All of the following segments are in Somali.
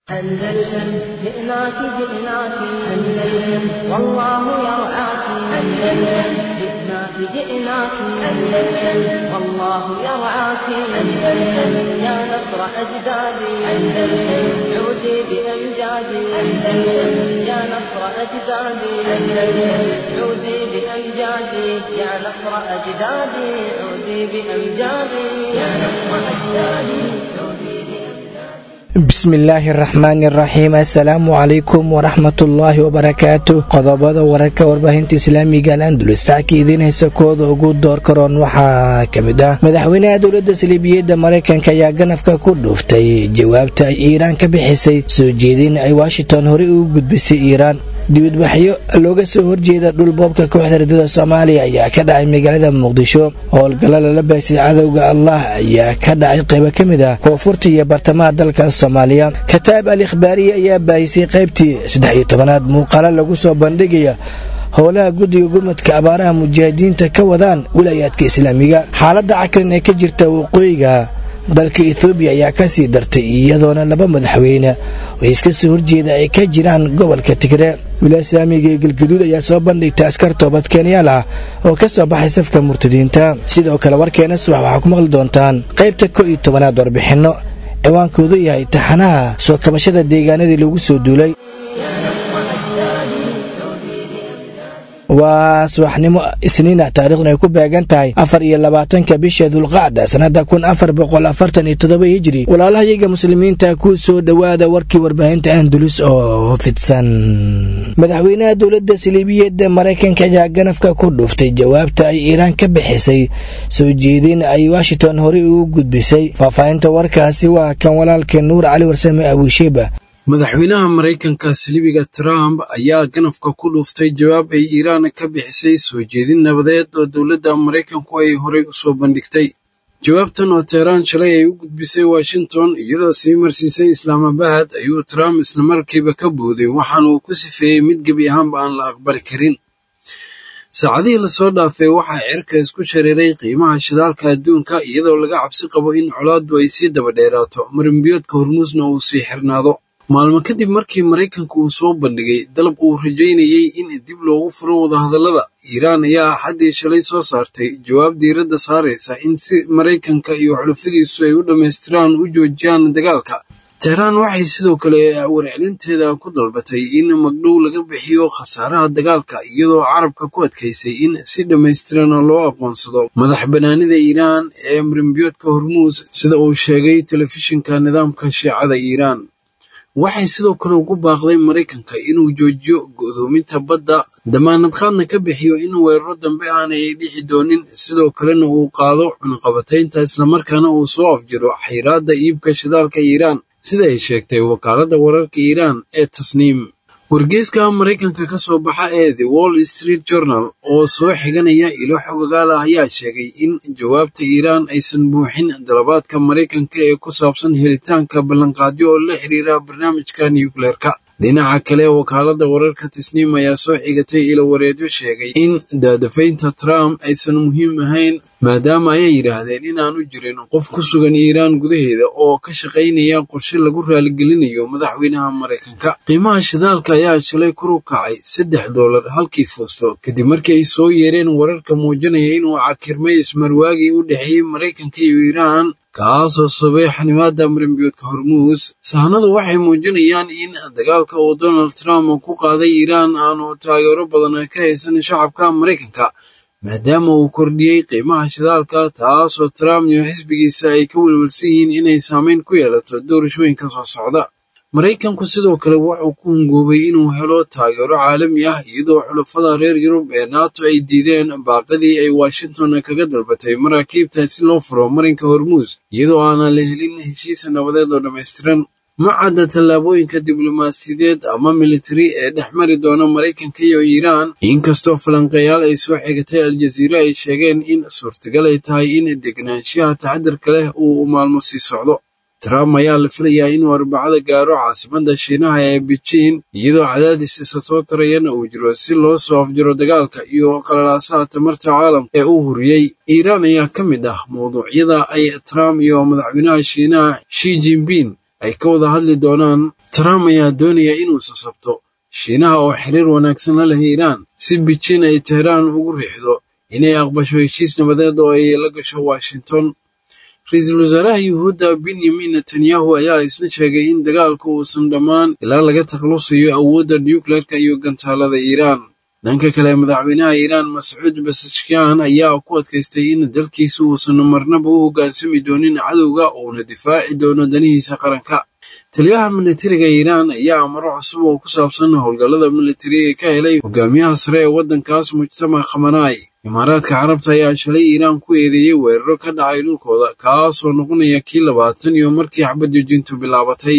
أندلسن جئناك جئناك أندلسن والله يرعاك أندلسن جئناك جئناك أندلسن والله يرعاك أندلسن يا نصر أجدادي أندلسن عودي بأمجادي أندلسن يا نصر أجدادي أندلسن عودي بأمجادي يا نصر أجدادي عودي بأمجادي يا نصر أجدادي عودي بأمجادي bismillaahi araxmaani araxiim assalaamu calaykum waraxmatullaahi wabarakaatu qodobada wararka warbaahinta islaamiga alandulus saaka idiin haysa kooda ugu door karoon waxaa ka mid ah madaxweynaha dowladda saliibiyadda maraykanka ayaa ganafka ku dhuuftay jawaabta ay iiraan ka bixisay soo jeedin ay washington horey ugu gudbisay iiraan dibadbaxyo looga soo horjeeda dhulboobka kooxda ridada soomaaliya ayaa ka dhacay magaalada muqdisho howlgalla lala baysay cadowga allah ayaa ka dhacay qaybo ka mid ah koonfurta iyo bartamaha dalka soomaaliya kataab al ikhbaariya ayaa baahisay qaybtii saddex iyo tobanaad muuqaalo lagu soo bandhigaya howlaha guddiga gurmadka abaaraha mujaahidiinta ka wadaan wilaayaadka islaamiga xaaladda cakrin ee ka jirta waqooyiga dalka ethoobiya ayaa ka sii dartay iyadoona laba madaxweyne oo iska soo horjeeda ay ka jiraan gobolka tigre wilaaya islaamiga ee galgaduud ayaa soo bandhigtay askar toobad keenyaal ah oo ka soo baxay safka murtadiinta sidoo kale warkeena subax waxaa ku maqli doontaan qaybta ko iyo tobanaad warbixinno ciwaankoodu yahay taxanaha soo kabashada deegaanadii lagu soo duulay waa subaxnimo isniina taariikhduna ay ku beegan tahay afar iyo labaatanka bisha dulqacda sannada kun afar boqol afartan iyo toddoba hijri walaalahayaga muslimiinta ku soo dhowaada warkii warbaahinta andulus oo fidsan madaxweynaha dowladda saliibiyadda maraykanka ayaa ganafka ku dhuuftay jawaabta ay iiraan ka bixisay soo jeedin ay washington horey ugu gudbisay faahfaahinta warkaasi waa kan walaalka nuur cali warsame abuusheba madaxweynaha maraykanka saliibiga trump ayaa ganafka ku dhuuftay jawaab ay iiraan ka bixisay soo jeedin nabadeed oo dowladda maraykanku ay horey u soo bandhigtay jawaabtan oo teheraan shalay ay u gudbisay washington iyadoo sii marsiisay islaamabad ayuu trump islamarkiiba ka booday waxaana uu ku sifeeyey mid gebi ahaanba aan la aqbali karin saacadihii lasoo dhaafay waxaa cirka isku shareeray qiimaha shidaalka adduunka iyadoo laga cabsi qabo in colaaddu ay sii daba dheeraato marinbiyoodka hormuusna uu sii xirnaado maalmo kadib markii maraykanku uu soo bandhigay dalab uu rajaynayey in dib loogu furo wadahadallada iiraan ayaa axaddii shalay soo saartay jawaab diiradda saaraysa in si maraykanka iyo xulufadiisu ay u dhammaystiraan u joojiyaan dagaalka teheraan waxay sidoo kale warcelinteeda ku dalbatay in magdhow laga bixiyo khasaaraha dagaalka iyadoo carabka ku adkaysay in si dhammaystiran loo aqoonsado madax bannaanida iiraan ee marinbiyoodka hormuus sida uu sheegay telefishinka nidaamka shiicada iiraan waxay sidoo kale ugu baaqday maraykanka inuu joojiyo go'doominta badda damaanadqaadna ka bixiyo in weeraro dambe aanay dhici doonin sidoo kalena uu qaado cunqabataynta islamarkaana uu soo afjiro xayraadda iibka shidaalka iiraan sida ay sheegtay wakaaladda wararka iiraan ee tasniim wargeyska maraykanka ka soo baxa ee the wall street journal oo soo xiganaya ilo xogagaal ah ayaa sheegay in jawaabta iiraan aysan buuxin dalabaadka maraykanka ee ku saabsan helitaanka ballanqaadyo oo la xiriira barnaamijka nukleerka dhinaca kale wakaaladda wararka tasniim ayaa soo xigatay ilo wareedyo sheegay in daadafaynta trump aysan muhiim ahayn maadaama ayay yidhaahdeen inaanu jirin qof ku sugan iiraan gudaheeda oo ka shaqaynaya qorshe lagu raaligelinayo madaxweynaha maraykanka qiimaha shidaalka ayaa shalay kor u kacay saddex doolar halkii foosto kadib markii ay soo yeereen wararka muujinaya inuu cakirmay ismarwaagii u dhexeeyey maraykanka iyo iiraan kaasoo sabay xanimaada marinbiyoodka hormuus sahanadu waxay muujinayaan in dagaalka uu donald trump ku qaaday iiraan aanu taageero badan ka haysan shacabka maraykanka maadaama uu kordhiyey qiimaha shidaalka taasoo trump iyo xisbigiisa ay ka welwelsan yihiin inay saameyn ku yeelato doorashooyinka soo socda maraykanku sidoo kale wuxuu ku hungoobay inuu helo taageero caalami ah iyadoo xulafada reer yurub ee nato ay diideen baaqadii ay washington kaga dalbatay maraakiibta si loo furo marinka hormuus iyadoo aanan la helin heshiis nabadeed oo dhammaystiran ma cadda tallaabooyinka diblomaasiyadeed ama militari ee dhex mari doona maraykanka iyo iiraan inkastoo falanqeeyaal ay soo xigatay aljaziira ay sheegeen in suurtagal ay tahay in degnaanshiyaha taxadarka leh uu maalmo sii socdo trump ayaa la filayaa inuu arbacada gaaro caasimada shiinaha ee beijing iyadoo cadaadis isa soo tarayana uu jiro si loo soo afjiro dagaalka iyo qalalaasaha tamarta caalamka ee uu huriyey iiraan ayaa ka mid ah mawduucyada ay trump iyo madaxweynaha shiinaha shi jinping ay ka wada hadli doonaan trump ayaa doonaya inuu sasabto shiinaha oo xiriir wanaagsan la leh iiraan si beijing ay tehraan ugu riixdo inay aqbasho heshiis nabadeed oo ay la gasho washington ra-iisul wasaaraha yuhuudda benyamin netanyahu ayaa isna sheegay in dagaalku uusan dhammaan ilaa laga taklusayo awoodda nucleerka iyo gantaalada iiraan dhanka kale madaxweynaha iiraan mascuud basashkan ayaa ku adkaystay in dalkiisa uusan marnaba u hoggaansami doonin cadowga uuna difaaci doono danihiisa qaranka taliyaha militariga iiraan ayaa amaro cusub oo ku saabsan howlgallada militariga ka helay hogaamiyaha sare ee waddankaas mujtamac khamanaay imaaraadka carabta ayaa shalay iiraan ku eedeeyey weeraro ka dhacay dhulkooda kaasoo noqonaya kii labaatan iyo markii xabadjoojintu bilaabatay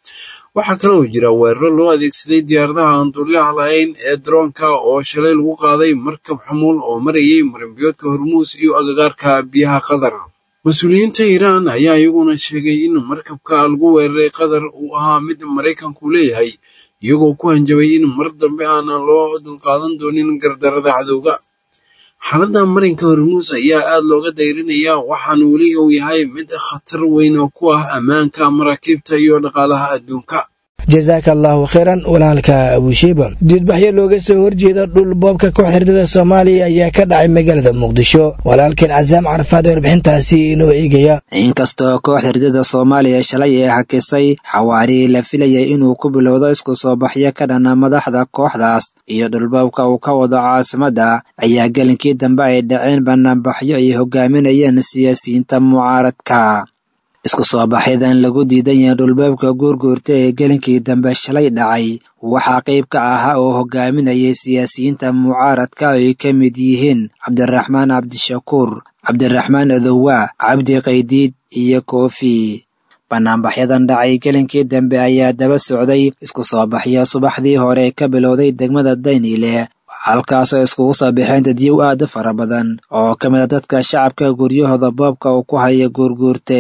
waxaa kale oo jira weeraro loo adeegsaday diyaaradaha aan duulyaha lahayn ee daroonka oo shalay lagu qaaday markab xamuul oo marayay marinbiyoodka hormuus iyo agagaarka biyaha qatar mas-uuliyiinta iiraan ayaa iyaguna sheegay in markabka lagu weeraray qatar uu ahaa mid maraykanku leeyahay iyagoo ku hanjabay in mar dambe aanan loo dulqaadan doonin gardarada cadowga xaaladda marinka hormuus ayaa aad looga dayrinayaa waxaana weli uu yahay mid khatar weyn oo ku ah ammaanka maraakiibta iyo dhaqaalaha adduunka jasaaka allahu kheyran walaalka abushiiba diidbaxyo looga soo horjeeda dhul boobka kooxhirdada soomaaliya ayaa ka dhacay magaalada muqdisho walaalkeen casaam carafaad ee warbixintaasi inoo eegaya inkastoo koox hirdada soomaaliya shalay ee hakisay xawaari la filayay inuu ku bilowdo isku soo baxyo ka dhana madaxda kooxdaas iyo dhulboobka uu ka wado caasimadda ayaa gelinkii dambe ay dhaceen banaanbaxyo ay hogaaminayeen siyaasiyiinta mucaaradka isku soo baxyadan lagu diidan yahay dhulboobka guurguurta ee gelinkii dambe shalay dhacay waxaa qayb ka ahaa oo hogaaminayay siyaasiyiinta mucaaradka oo ay ka mid yihiin cabdiraxmaan cabdishakuur cabdiraxmaan adowa cabdi qaydiid iyo koofi banaanbaxyadan dhacay gelinkii dambe ayaa daba socday isku soo baxyo subaxdii hore ka bilowday degmada dayniile halkaasoo iskugu soo baxeen dadyow aad u fara badan oo ka mid a dadka shacabka guryahooda boobka uu ku haya guurguurte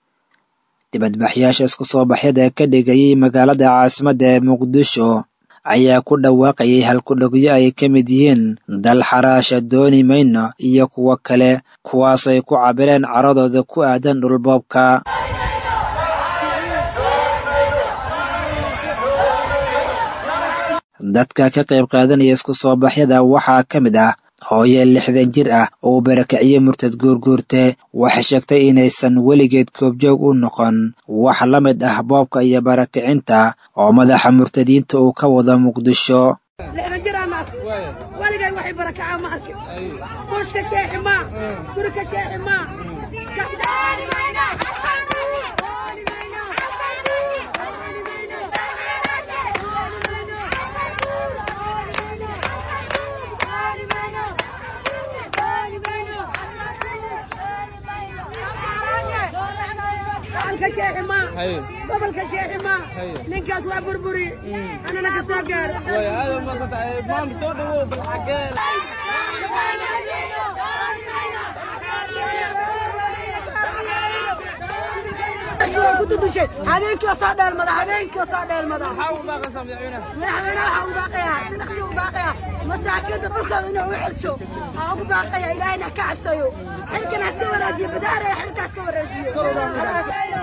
dibadbaxyaasha isku soo baxyada ka dhigayay magaalada caasimadda ee muqdisho ayaa ku dhawaaqayay halkudhogyo ay ka mid yihiin dal xaraasha dooni mayno iyo kuwo kale kuwaas ay ku cabireen caradooda ku aadan dhulboobka dadka ka qayb qaadanaya isku soo baxyada waxaa ka mid ah hooye lixdan jir ah oo uu barakiciyey murtad guurguurte waxay sheegtay inaysan weligeed koobjoog u noqon wax la mid ah boobka iyo barakicinta oo madaxa murtadiinta uu ka wado muqdisho gobolka jeexima ninkaas waa burburi anana ka soo gaar kududushay habeenkii soo dheelmada habeenkii soo dheelmada madaxweyne waxaa ugu baaqaya si dhaqsi ugu baaqaya masaakiinta dhulkooda inuu u celsho waxaa ugu baaqaya ilaahayna ka cabsayo xilkan haska waraajiyo badaaraya xilkaas ka waraajiyo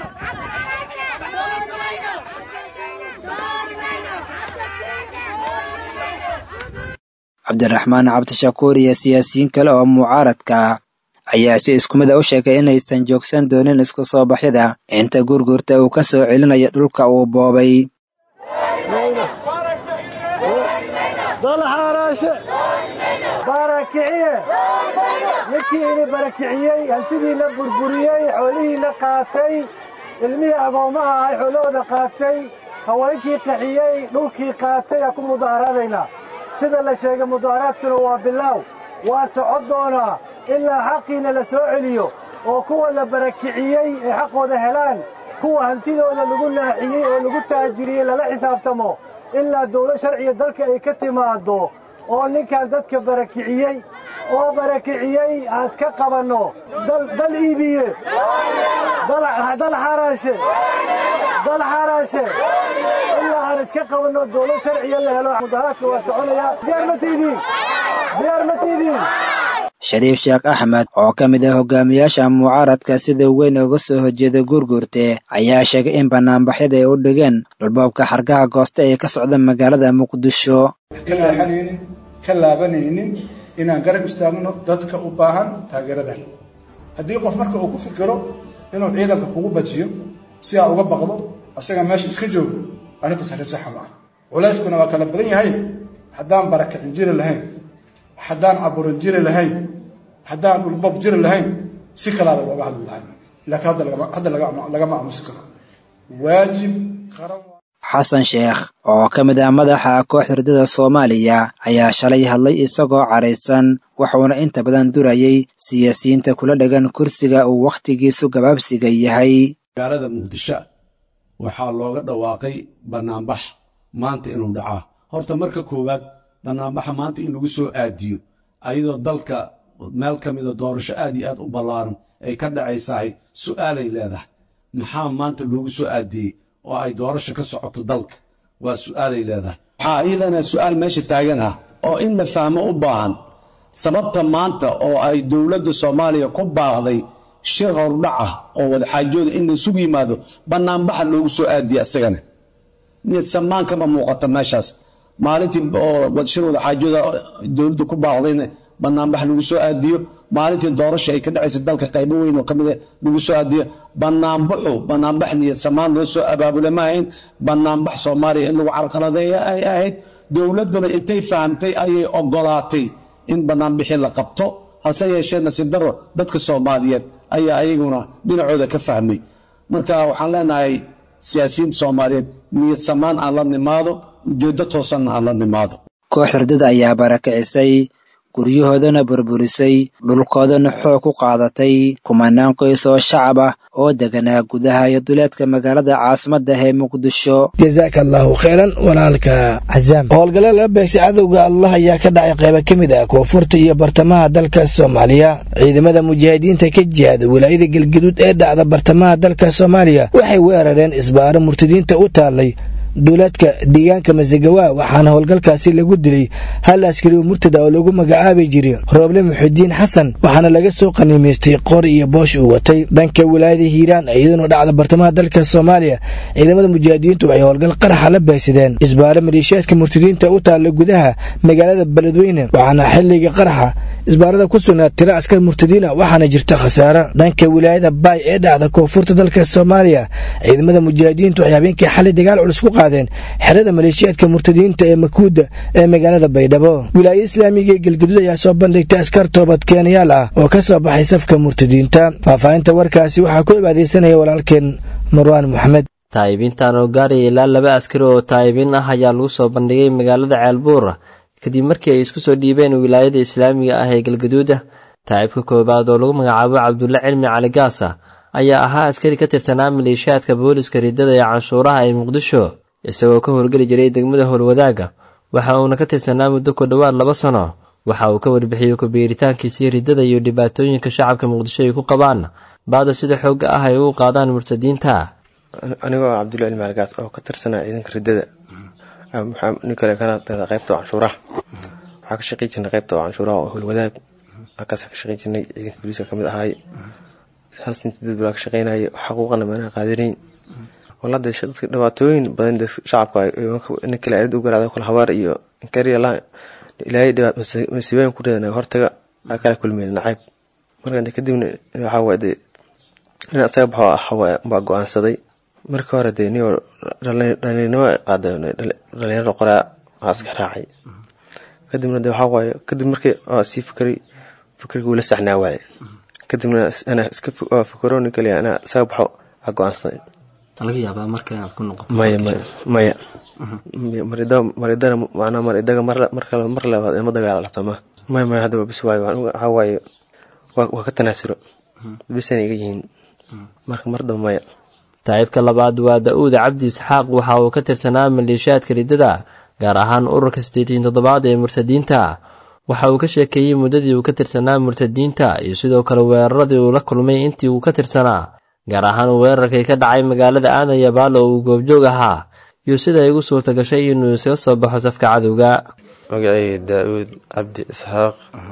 cabdiraxmaan cabdishakuur iyo siyaasiyiin kale oo mucaaradka ayaa si isku mid a u sheegay inaysan joogsan doonin isku soo baxyada inta guurguurta uu ka soo celinayo dhulka uu boobay dalxaaraashe barakiciye ninkii ini barakiciyey hantidiina burburiyey xoolihiina qaatay ilmihii agoommaha ahay xoolahooda qaatay haweenkii qaxiyey dhulkii qaatay aa ku mudaaharaadaynaa sida la sheegay mudaaharaadkuna waa bilaaw waa socon doonaa ilaa xaqiina la soo celiyo oo kuwa la barakiciyey ay xaqooda helaan kuwa hantidooda lagu naaxiyey oo lagu taajiriyey lala xisaabtamo ilaa dawlo sharciga dalka ay ka timaaddo oo ninkan dadka barakiciyey oo barakiciyey haas ka qabanno dal iibiye dal xaraashe dal xaraashe ilaa aan iska qabanno dawlo sharciya la helo mudaaharaadka waa soconaya diyaar ma tiidiin diyaar ma tiidiin shariif sheekh axmed oo ka mid ah hogaamiyaasha mucaaradka sida weyn uga soo horjeeda guurguurte ayaa sheegay in banaanbaxyada ay u dhigeen dhulboobka xargaha gooste ee ka socda magaalada muqdisho ka leexanaynin ka laabanaynin inaan garab istaagno dadka u baahan taageeradan haddii qof marka uu ku fikiro inuu ciidanka kugu bajiyo si aa uga baqdo asaga meesha iska joogo arrintaas arrin saxa ma ah culayskuna waa kala badan yahay haddaan barakicin jiri lahayn haddaan caburin jiri lahayn haddaan dhulbob jiri lahayn si kalaada looga hadli lahayn laakiin hadda lagama aamusi karo waajib qaran xasan sheekh oo ka mid ah madaxa kooxda ridada soomaaliya ayaa shalay hadlay isagoo caraysan wuxuuna inta badan durayay siyaasiyiinta kula dhegan kursiga uu wakhtigiisu gabaabsiga yahay magaalada muqdisho waxaa looga dhawaaqay bannaanbax maanta inuu dhacaa horta marka koowaad bannaanbaxa maanta in lagu soo aadiyo ayadoo dalka meel ka mida doorasho aad iyo aad u ballaaran ay ka dhacaysahay su'aalay leedahay maxaa maanta loogu soo aadiyey oo ay doorasho ka socoto dalka waa su'aalay leedahay waxaa iyadana su'aal meesha taagan ah oo in la fahmo u baahan sababta maanta oo ay dowladda soomaaliya ku baaqday shir hordhac ah oo wadaxaajooda in laysugu yimaado bannaanbaxa loogu soo aadiya isagana niyad samaan kama muuqata meeshaas maalintii oo shir wadaxaajooda dowladda ku baaqdayna bannaanbax lagu soo aadiyo maalintii doorasha ay ka dhacaysa dalka qaybo weyn oo ka mid lagu soo aadiyo bannaanbaxu bannaanbax niyad samaan loo soo abaabule ma ahayn bannaanbax soomaaliya in lagu carqaladeeya ay ahayd dowladduna intay fahamtay ayay ogolaatay in bannaanbixii la qabto hase yeeshee nasiib darro dadka soomaaliyeed ayaa ayaguna dhinacooda ka fahmay marka waxaan leenahay siyaasiyiinta soomaaliyeed niyad samaan aan la nimaado ujeeddo toosanna aan la nimaado koox ridada ayaa barakicisay guryahoodana burburisay dhulkoodana xoog ku qaadatay kumanaan qoys oo shacab ah oo deganaa gudaha iyo duleedka magaalada caasimadda ee muqdisho jasaaka allaahu kheyran walaalka casaam howlgalla laga beegsay cadowga allah ayaa ka dhacay qaybo ka mid ah koonfurta iyo bartamaha dalka soomaaliya ciidamada mujaahidiinta ka jihaada wilaayada galgaduud ee dhacda bartamaha dalka soomaaliya waxay weerareen isbaaro murtadiinta u taallay duulaadka deegaanka masagawa waxaana howlgalkaasi lagu dilay hal askari oo murtada oo lagu magacaabi jiray rooble muxudiin xasan waxaana laga soo qaniimaystay qor iyo boosh uu watay dhanka wilaayada hiiraan iyaduna dhacda bartamaha dalka soomaaliya ciidamada mujaahidiintu waxay howlgal qaraxa la baysadeen isbaaro maleeshiyaadka murtadiinta u taalla gudaha magaalada beledweyne waxaana xilliga qaraxa isbaarada ku sugnaa tiro askar murtadiina waxaana jirta khasaaro dhanka wilaayada baay ee dhacda koonfurta dalka soomaaliya ciidamada mujaahidiintu waxay habeenkii xalay dagaal culus ku qaadeen xerada maleeshiyaadka murtadiinta ee makuuda ee magaalada baydhabo wilaayada islaamiga ee galgaduud ayaa soo bandhigtay askar toobadkeenayaal ah oo ka soo baxay safka murtadiinta faahfaahinta warkaasi waxaa ku cibaadaysanaya walaalkeen marwaan moxamed taa'ibiintan oo gaaraya ilaa laba askari oo taa'ibiin ah ayaa lagu soo bandhigay magaalada ceelbuur kadib markii ay isku soo dhiibeen wilaayada islaamiga ah ee galgaduuda taa'ibka koowaad oo lagu magacaabo cabdulle cilmi cali gaasa ayaa ahaa askari ka tirsanaa maleeshiyaadka booliska ridada ee canshuuraha ee muqdisho isagoo ka howlgeli jiray degmada howlwadaaga waxa uuna ka tirsanaa muddo ku dhowaad laba sano waxa uu ka warbixiyey kubiiritaankiisii riddada iyo dhibaatooyinka shacabka muqdisho ay ku qabaan baada sida xoogga ah ay ugu qaadaan murtadiinta anigoo cabdulla cilmi algaas oo ka tirsanaa ciidanka riddada nin kale kana qaybta canshuuraha waxaa ka shaqey jirnay qaybta canshuuraha oo howlwadaag halkaas ka shaqey jirnay ciidanka booliiska kamid ahaay hal sinti dad balaa ka shaqeynayay xaquuqana maanaha qaadanayn walada dadka dhibaatooyin badan shacabka nin kale arid u garaacda kula habaar iyo inkariya ilaahay masiibooyin ku reedana hortaga aa kala kulmeen nacayb marka kadibna waxaa waay dee in asaga baxo waxawaaye baa go-aansaday markii hore dee niyoo dhalinimo qaada dhalinyarada qoraa waa iska raacay kadibna de waxaa waaye kadib markii sii fikray fikriga wula saxnaa waaye kadibna anaa iska fikro nin kaliya anaa isaga baxo aa go-aansaday laga yaabaa marka inaad ku noqoto maya maya maya maridana macnaa maridaga mar kale mar labaad ima dagaalalto ma maya maya hadda waa bis waayo waxaa waaye waa ka tanaasulo bisana iga yihiin marka mar damba maya taa'ibka labaad waa da-uuda cabdi isxaaq waxa uu ka tirsanaa maleeshiyaadka riddada gaar ahaan ururka siddeetan toddobaad ee murtadiinta waxa uu ka sheekeeyey muddadii uu ka tirsanaa murtadiinta iyo sidoo kale weeraradii uu la kulmay intii uu ka tirsanaa gaar ahaan weerarkii ka dhacay magaalada aadan yabaalo oo uu goobjoog ahaa iyo sida ay ugu suurta gashay inuu isaga soo baxo safka cadowga magacayga daa-uud cabdi isxaaq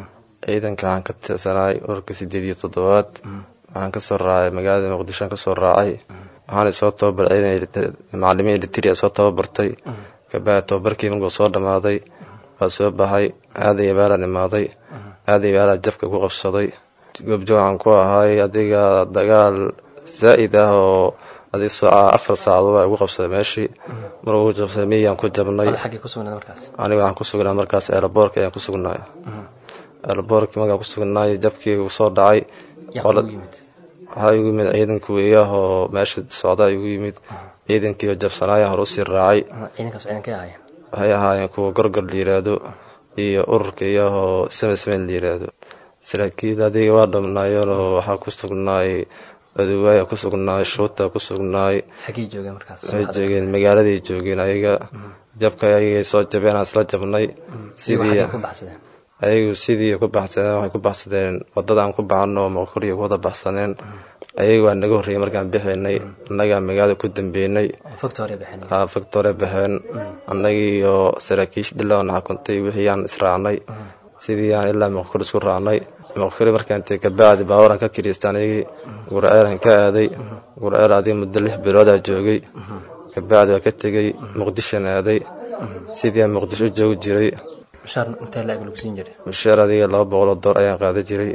ciidanka waxaan ka tirsanaay ururka sideed iyo toddobaad waxaan kasoo raacay magaalada muqdishoan kasoo raacay waxaana soo tababar ciidan macalimiin elitria soo tababartay kabacdi tababarkii markuu soo dhammaaday waa soo baxay aaday abaalaan imaaday aaday abaalaa jabka ku qabsaday goobjoog waxaan ku ahay adiga dagaal zaa'id ah oo adig sooca afar saacadood baa igu qabsaday meeshii markuu jabsaday miyaan ku jabnay aniga waxaan ku sugnaa markaas eelaboorka ayaan ku sugnaay eelaboorkii markaan ku sugnaay jabkii uu soo dhacay waxaa igu yimid ciidanka weeyah oo meesha socdaa igu yimid ciidankii oo jabsanaaya hore usii raacay waxay ahaayeen kuwa gorgor la yiraahdo iyo ururka iyahoo samesameyn la yiraahdo saraakiil adiga waa dhamnaayeen oo waxaa ku sugnaay aduwaaya ku sugnaay shuuta ku sugnaay waxay joogeen magaaladay joogeen ayaga jabka ayagay soo jabeen aan isla jabnay sidii ayagu sidii ku baxsadeen waxay ku baxsadeen wadadaan ku baxano maqoriya ku wada baxsaneen ayaga waa naga horreeyay markaan bixaynay annagaa magaalada ku dambeynay factore baxeen annagii iyo saraakiish dhilaana xukuntay wixii aan israacnay sidii aan ilaa maqkor isku raacnay maqkori markaan tegay kabacdi baawaran ka kiriistaan ayagii gurceelan ka aaday gurceel adiga muddo lix biloodaa joogay kabacdi waa ka tegey muqdishan aaday sidii aan muqdisho u joogi jiray mushaar adiga laba boqoloo door ayaan qaada jiray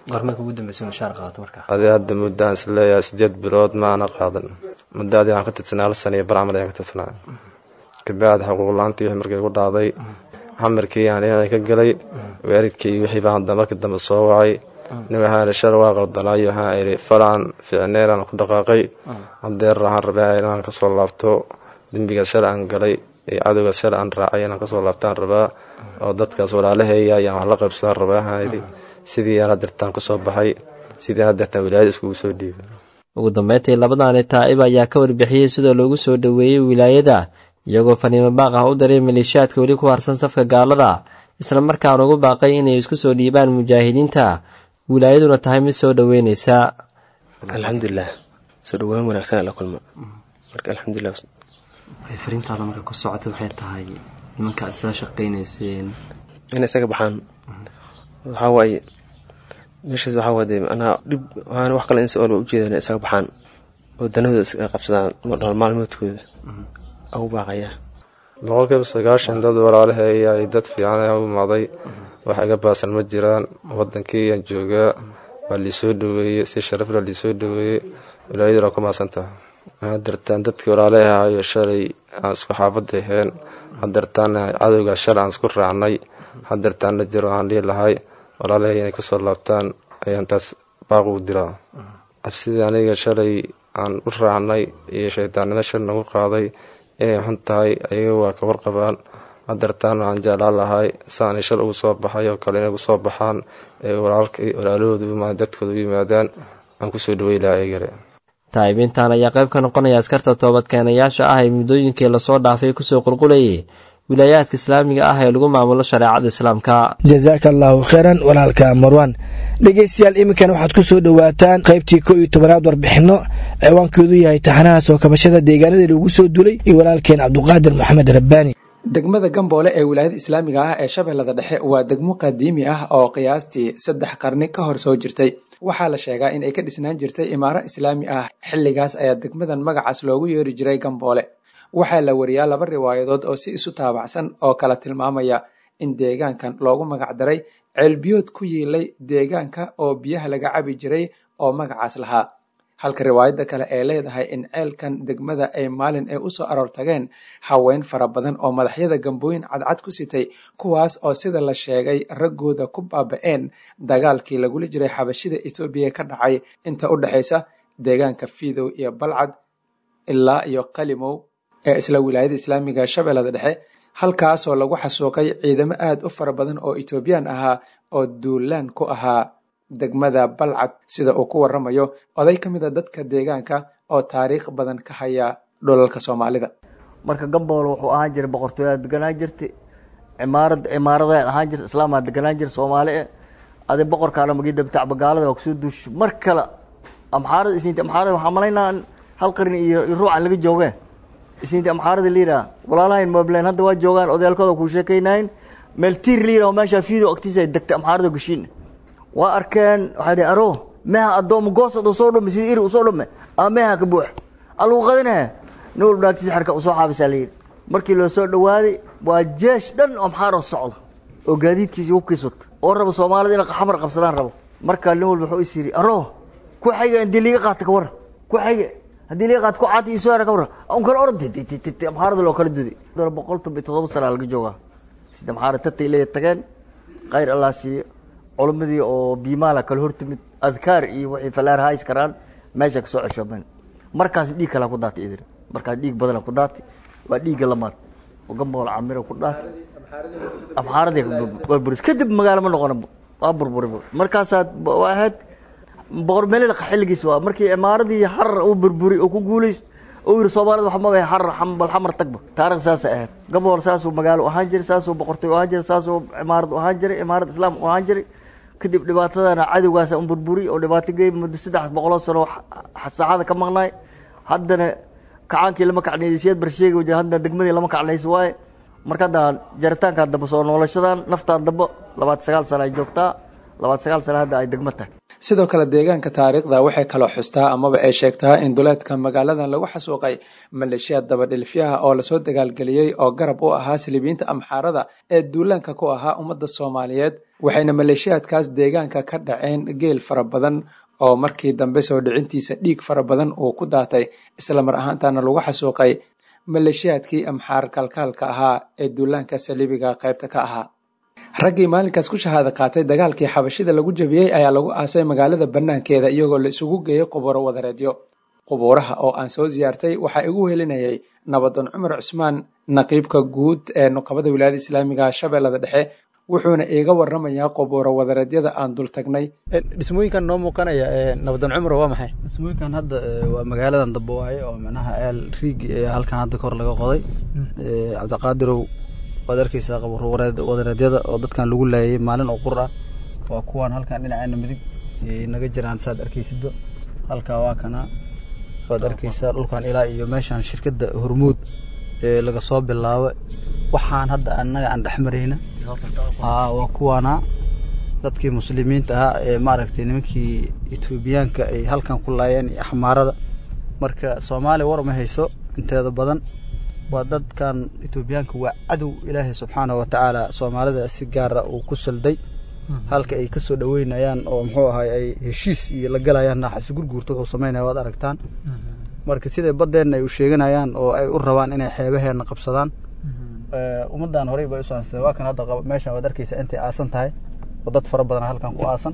adi hadda muddaan isleeyahay sideed bilood maana qaadan muddo adi aan ka tirsanaa hal sana iyo barcamal ayaan ka tirsanaa kabacdi xuquuqla-aantii wixii markay ku dhacday xamarkii aan inaan ka galay waalidkii wixii baan hadda markii dambe soo wacay nin waxaan shar waa qaldanaayo waxaan idhi falaan ficneen aan ku dhaqaaqay hadeer waxaan rabaa inaan kasoo laabto dembiga shar aan galay iyo cadowga shar aan raacay inaan kasoo laabtaan rabaa oo dadkaas walaalaheeya ayaan wax la qaybsadaan rabaa waxaan idhi sidii aan hadeertaan kusoo baxay sidii aan hadeertaan wilaayada iskugu soo dhiibay ugu dambeyntii labadaani taa'ib ayaa ka warbixiyey sidoo loogu soo dhoweeyey wilaayada iyagoo faniimo baaq ah u daray maleeshiyaadka weli ku harsan safka gaalada isla markaan ugu baaqay inay isku soo dhiibaan mujaahidiinta wilaayaduna tahay mid soo dhoweynaysa alxamdulilah soo dhawaan wanaagsan la kulma marka alxamdulilah fariintaada marka ku socota waxay tahay nimanka isla shaqaynayseen in isaga baxaan waxaa waaye meeshaas waxaa waade anaa dhib waxaana wax kale in si olba ujeedan isaga baxaan oo danahooda iska qabsadaan nolol maalmoodkooda ugu baaqayaa boqolkiiba sagaashan dad walaalaheeya ay dad fiican u imaaday wax iga baasan ma jiraan wadankii aan joogaa waa liisoo dhaweeyey si sharafla liisoo dhaweeyey wilaayaduna ku maasantaha hadeertaan dadkii walaalaha ahayo shalay aan isku xaafada aheen hadeertaana cadowga shalay aan isku raacnay hadeertaana jiro aan dhihi lahay walaalahay inay kasoo laabtaan ayaan taas baaq ugu diraa cabsidii aniga shalay aan u raacnay iyo shaydaannimo shal nagu qaaday inay xun tahay ayaga waa ka warqabaan hadeertaan waxaan jeclaan lahay saanay shal ugu soo baxay oo kale inay ugu soo baxaan ee walaalahooda dadkooda u yimaadaan aan kusoo dhawey lahaa ayagale taa'ibiintan ayaa qayb ka noqonaya askarta toobadkeenayaasha ah ee muddooyinkii lasoo dhaafay kusoo qulqulayay wilaayaadka islaamiga ah ee lagu maamulo shareecada islaamka jasaaka allaahu kheyran walaalka marwan dhegeystayaal iminkan waxaad ku soo dhowaataan qaybtii ko iyo tobanaad warbixinno ciwaankeedu yahay taxanaha soo kabashada deegaanadii lagu soo dulay iyo walaalkeen cabduqaadir maxamed rabbaani degmada gamboole ee wilaayada islaamiga ah ee shabeellada dhexe waa degmo qadiimi ah oo qiyaastii saddex qarni ka hor soo jirtay waxaa la sheegaa in ay ka dhisnaan jirtay imaaro islaami ah xilligaas ayaa degmadan magacaas loogu yeeri jiray gamboole waxaa la wariyaa laba riwaayadood oo si isu taabacsan oo kala tilmaamaya in deegaankan loogu magacdaray ceelbiyood ku yiilay deegaanka oo biyaha laga cabi jiray oo magacaas lahaa halka riwaayadda kale ee leedahay in ceelkan degmada ay maalin ay usoo aroor tageen haween fara badan oo madaxyada gambooyin cadcad ku sitay kuwaas oo sida la sheegay raggooda ku baaba-een dagaalkii lagula jiray xabashida etoobiya ka dhacay inta u dhexaysa deegaanka fiidow iyo balcad ilaa iyo qalimow ee isla wilaayada islaamiga shabeellada dhexe halkaasoo lagu xasuuqay ciidamo aad u fara badan oo etoobiyaan ahaa oo duulaan ku ahaa degmada balcad sida uu ku waramayo oday ka mid a dadka deegaanka oo taariikh badan ka haya dhulalka soomaalida marka gamboole wuxuu ahaan jiray boqortooyaa deganaan jirtay cimaarad cimaarada ahaan jirta islaamaa deganaan jira soomaali e adi boqorkaana magi dabtacba gaalada waa kusoo duush mar kale amxaarada isniinta amxaarada waxaa malaynaa hal qarni iyo ruucan laga joogeen isniinta amxaarada liiraa walaalahayn moblen hadda waa joogaan odayaalkooda kuu sheekaynayn meel tiir liira oo meeshaa fiido agtiisa ay degtay amxaarada gashiin waa arkeen waxay dhihi aro meha addooma goosad usoo dhume sidii iri usoo dhume ama meha ka buux alagu qadinahe nin walba naagtiisa xerka usoo xaabisaa layidhi markii loo soo dhawaaday waa jeesh dhan oo maxaaroo socda oo gaadiidkiisa hubkiis wata oo raba soomaalida inay xamar qabsadaan rabo markaa nin walba wuxuu is yidhi aro ku xayga haddii liiga qaata ka warran ku xayga haddii liiga qaata ku caati iyo soo hera ka warran un kala orod maxaarada loo kala duday boqol toban iyo toddoba sana laga joogaa sida maxaara tatay leeya tageen khayr allah siiyo culimmadii oo biimaala kala hortimid adkaar iyo waxay falaar hays karaan meesha kasoo ceshoomeen markaas dhiig kalaa ku daatay idin markaas dhiig badana ku daatay waa dhiigga lamaad oo gambool camiro ku daatay abxaaradii burburis kadib magaalo ma noqona waa burburi markaasaad waa ahayd boqor melil xilligiis waa markii imaaradii harar uu burburi oo ku guulays uu yidhi soomaalida waxa ma harar bal xamar tagba taariikh saasay ahayd gabool saasuu magaalo ahaan jiray saasuu boqortooy ahaan jiray saasuu imaarad ahaan jiray imaarad islaam ahaan jiray kadib dhibaatadana cadowgaasa un burburi oo dhibaato geey muddo saddex boqoloo sano saacada ka maqnaay haddana kacaankii lama kacnaysiyaad barsheegi wajir haddana degmadii lama kacnayso waaye marka hadda jaritaankaa damba soo noolashadan naftaan damba labaad sagaal sana ay joogtaa labaad sagaal sana hadda ay degmo tahay sidoo kale deegaanka taariikhda waxay kaloo xustaa amaba ay sheegtaa in duleedka magaaladan lagu xasuuqay maleeshiyaad dabadhilifyaha oo lasoo dagaalgeliyey oo garab u ahaa silibiyiinta amxaarada ee duulaanka ku ahaa ummadda soomaaliyeed waxayna maleeshiyaadkaas deegaanka ka dhaceen geel fara badan oo markii dambe soo dhicintiisa dhiig fara badan uu ku daatay islamar ahaantaana lagu xasuuqay maleeshiyaadkii amxaar kalkaalka ahaa ee duulaanka saliibiga qaybta ka ahaa raggii maalinkaas ku shahaada qaatay dagaalkii xabashida lagu jabiyey ayaa lagu aasay magaalada bannaankeeda iyagoo la isugu geeyey qubuuro wadareedyo qubuuraha oo aan soo siyaartay waxaa igu helinayay nabadoon cumar cusmaan naqiibka guud ee nuqabada wilaayada islaamiga shabeellada dhexe wuxuuna iiga waramayaa qubuuro wadareedyada aan dul tagnay dhismooyinkan noo muuqanaya nabadoon cumar waa maxay dhismooyinkan hadda waa magaaladan dambe waaye oo micnaha eel riig halkan hadda kor laga qoday cabdiqaadirow waad arkeysaa qabuuro wadareedyada oo dadkan lagu laayay maalin oo qur ah waa kuwaan halkan dhinaceena midig naga jiraan saad arkeysidba halkaa waa kana waad arkeysaa dhulkan ilaa iyo meeshan shirkadda hormuud ee laga soo bilaabo waxaan hadda annaga aan dhexmarayna haa waa kuwaana dadkii muslimiinta ahaa ee maaragtay nimankii etoobiyaanka ay halkan ku laayeen iyo axmaarada marka soomaaliya war ma hayso inteeda badan waa dadkan etoobiyaanka waa cadow ilaahay subxaana wa tacaala soomaalida si gaara uu ku salday halka ay kasoo dhaweynayaan oo muxuu ahay ay heshiis iyo la galayaan naaxasi gurguurta wuxuu samaynaya waad aragtaan marka siday baddeenna ay u sheeganayaan oo ay u rabaan inay xeebaheenna qabsadaan ummaddan horey bay usaansadeen waa kan hadda meeshan waad arkeysaa intay aasan tahay oo dad fara badan halkan ku aasan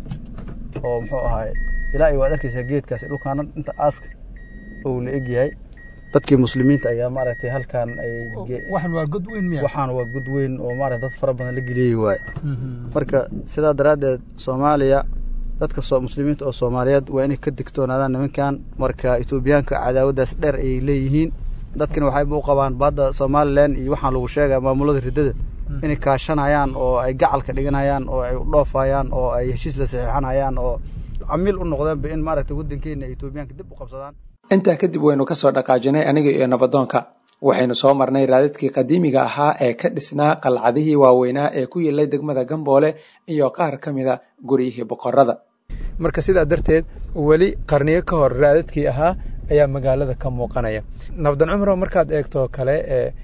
oo muxuu ahay ilaa iyo waad arkeysaa geedkaasi dhulkaana inta aaska uu la egyahay dadkii muslimiinta ayaa maaragtay halkan ay waxan waa god weyn miya waxaan waa god weyn oo maaragtay dad fara badan la geliyey waaye marka sidaa daraaddeed soomaaliya dadka soo muslimiinta oo soomaaliyeed waa inay ka digtoonaadaan nimankan marka etoobiyaanka cadaawaddaas dheer ayay leeyihiin dadkina waxayba u qabaan badda somalilan iyo waxaan lagu sheegaya maamulada riddada inay kaashanayaan oo ay gacalka dhiganayaan oo ay dhoofayaan oo ay heshiis la saxiixanayaan oo camiil u noqdeenba in maaragtay waddankeena etoobiyaanka dib u qabsadaan intaa kadib waynu kasoo dhaqaajinay aniga iyo nabadoonka waxaynu soo marnay raadadkii qadiimiga ahaa ee ka dhisnaa qalcadihii waaweynaa ee ku yilay degmada gamboole iyo qaar ka mida guryihii boqorada marka sidaa darteed weli qarniyo ka hor raadadkii ahaa ayaa magaalada ka muuqanaya nabadan cumro markaad eegto kale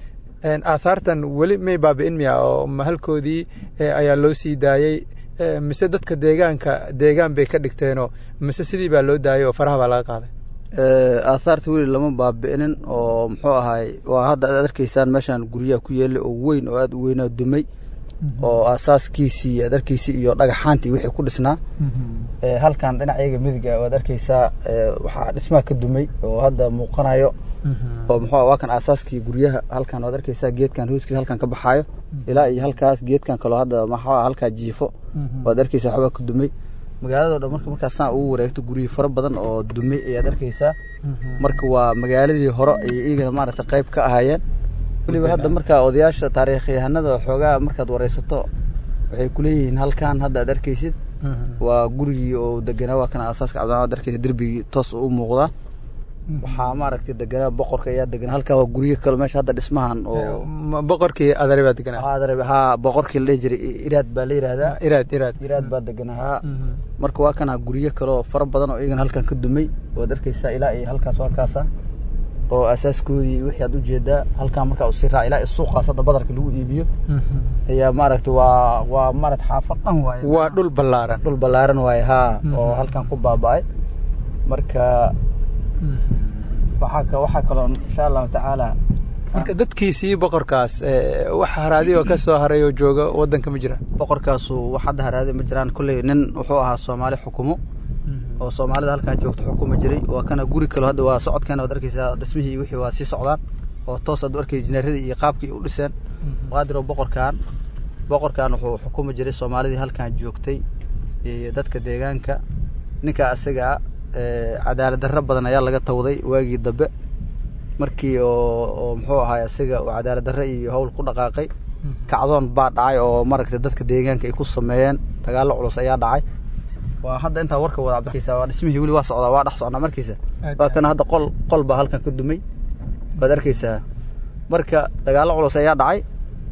aathaartan weli may baabi'in miya oo mahalkoodii ayaa loo sii daayey mise dadka deegaanka deegaan bay ka dhigteenoo mise sidii baa loo daayay oo faraha baa laga qaaday aahaarta weli lama baabi'inin oo muxuu ahay waa hadda aad arkaysaan meeshaan guryaha ku yeelay oo weyn oo aad u weynaa dumay oo aasaaskiisii aad arkeysa iyo dhagaxaantii wixii ku dhisnaa halkan dhinacayaga midiga waad arkeysaa waxaa dhismaha ka dumay oo hadda muuqanayo oo muxuu waa kan aasaaskii guryaha halkan waad arkeysaa geedkan hooskiisa halkan ka baxaayo ilaa iyo halkaas geedkan kaloo hadda maxaa halkaa jiifo waad arkeysaa waxbaa ka dumay magaalado dhan marka markaas saan ugu wareegto guryo fara badan oo dumay ayaad arkeysaa marka waa magaaladii hore ay iyagana maaragtay qayb ka ahaayeen weliba hadda markaa odayaasha taariikhyahanada xoogaa markaad wareysato waxay kuleeyihiin halkan hadda aad arkeysid waa gurigii oo deganaa waa kana aasaaska cabdillah ad arkeysa derbigii toos u muuqdaa waxaa maaragtay deganaa boqorka ayaa deganaa halkaa waa guryo kale meesha hadda dhismahan oo boqorkii adare baa deganaa adare haa boqorkii la dhihi jiray iraad baa la yidhaahdaa iraad iraad iraad baa deganaa haa marka waa kana guryo kale oo fara badan oo iyagana halkan ka dumay waad arkaysaa ilaa iyo halkaas waa kaasa oo asaaskoodii wixii aad ujeedaa halkaa markaa usii raac ilaa suuqaas hadda badarka lagu iibiyo ayaa maaragta waa waa maarad xaafad dhan waaye waa dhul ballaaran dhul ballaaran waaye haa oo halkan ku baaba'ay marka waxaa waxaa kaloo insha allahu tacaala marka dadkiisii boqorkaas wax haraadi oo ka soo haray oo jooga waddanka ma jira boqorkaasu wax hadda haraadi ma jiraan kolley nin wuxuu ahaa soomaali xukumo oo soomaalida halkan joogto xukuma jiray waa kana guri kalo hadda waa socodkeena waad arkaysaa dhismihii wixii waa sii socdaan oo toos aad u arkay injineeradii iyo qaabkii u dhiseen qaadiro boqorkan boqorkan wuxuu xukumi jiray soomaalidii halkan joogtay iyo dadka deegaanka ninka asaga cadaalad darro badan ayaa laga tawday waagii dambe markii oo oo muxuu ahaay asaga oo cadaalad darre iyo howl ku dhaqaaqay kacdoon baa dhacay oo maaragtay dadka deegaanka ay ku sameeyeen dagaallo culus ayaa dhacay waa hadda intaa warka wada arkaysaa waa dhismihii weli waa socdaa waa dhex socnaa markiisa waa kana hadda qol qol baa halkan ka dumay waad arkaysaa marka dagaallo culus ayaa dhacay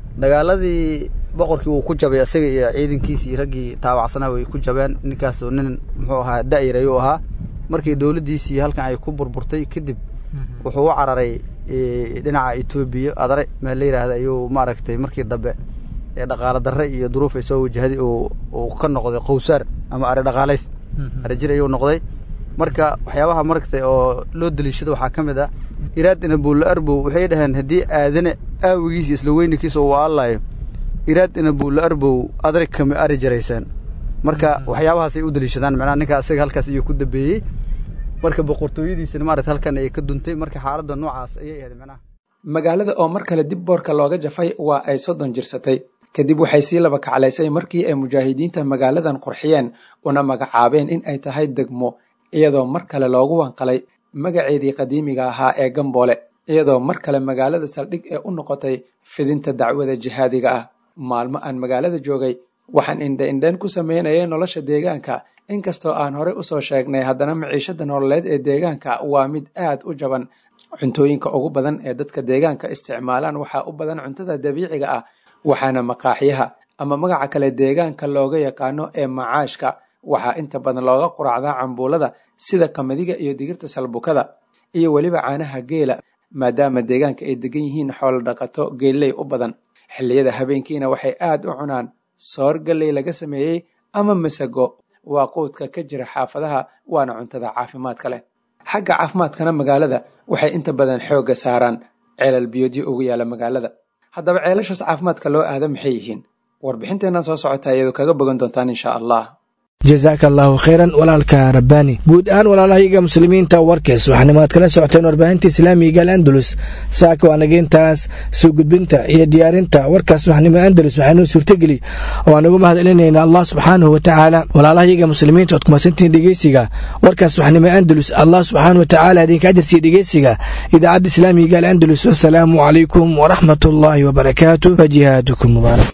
dagaaladii boqorkii uu ku jabay isaga iyo ciidankiisi iyo raggii taabacsanaa way ku jabeen ninkaas oo nin muxuu ahaa da'yar ayuu ahaa markii dowladdiisii halkan ay ku burburtay kadib wuxuu u cararay dhinaca etoobiya adare meel la yidhaahda ayuu maaragtay markii dambe dhaqaalo darre iyo duruuf ay soo wajahday uu ka noqday qowsaar ama ari dhaqaalays ari jir ayuu noqday marka waxyaabaha maragtay oo loo daliishado waxaa ka mid ah iraadina buulla arbow waxay dhaheen haddii aadane aawigiisa isla weynankiisa uu aalayo iraadina buulla arbow adare kama ari jaraysaan marka waxyaabahaasay u daliishadaan macnaha ninka isaga halkaas iyuu ku dambeeyey marka boqortooyadiisana maaragta halkan ay ka duntay marka xaaladda noocaas ayay ahayd macnaha magaalada oo mar kale dib boorka looga jafay waa ay soddon jirsatay kadib waxay sii laba kaclaysay markii ay mujaahidiinta magaaladan qurxiyeen una magacaabeen in ay tahay degmo iyadoo mar kale loogu wanqalay magaceedii qadiimiga ahaa ee gamboole iyadoo mar kale magaalada saldhig ee u noqotay fidinta dacwada jihaadiga ah maalmo aan magaalada joogay waxaan indha-indhayn ku sameynayay nolosha deegaanka inkastoo aan horey usoo sheegnay haddana maciishada nololeed ee deegaanka waa mid aad u jaban cuntooyinka ugu badan ee dadka deegaanka isticmaalaan waxaa u badan cuntada dabiiciga ah waxaana maqaaxyaha ama magaca kale deegaanka looga yaqaano ee macaashka waxaa inta badan looga quraacdaa cambuulada sida qamadiga iyo digirta salbukada iyo weliba caanaha geela maadaama deegaanka ay degan yihiin xoolo dhaqato geelley u badan xilliyada habeenkiina waxay aad u cunaan soor galley laga sameeyey ama masago waa quudka ka jira xaafadaha waana cuntada caafimaadka leh xagga caafimaadkana magaalada waxay inta badan xoogga saaraan ceelal biyoodyo ugu yaala magaalada haddaba ceelashaas caafimaadka loo aada maxay yihiin warbixinteennan soo socota iyadoo kaga bogan doontaan insha allah jasaaka allaahu khayran walaalka rabbaani guud ahaan walaalahayaga muslimiinta warkees waxaanimaad kala socoteen warbaahinta islaamiga al andalus saaka waanageyntaas soo gudbinta iyo diyaarinta warkaas waxnimo andalus waxaanoo suurtageli oo aan ugu mahad celinayna allah subxaanahu watacaala walaalahayaga muslimiinta ood kumasantihiin dhegeysiga warkaas waxnimo andalus allah subxaanahu watacaala idinka ajarsiiya dhegeysiga idaacadda islaamiga al andalus wasalaamu calaykum waraxmat ullaahi wabarakaatu wa jihaadukum mubaarak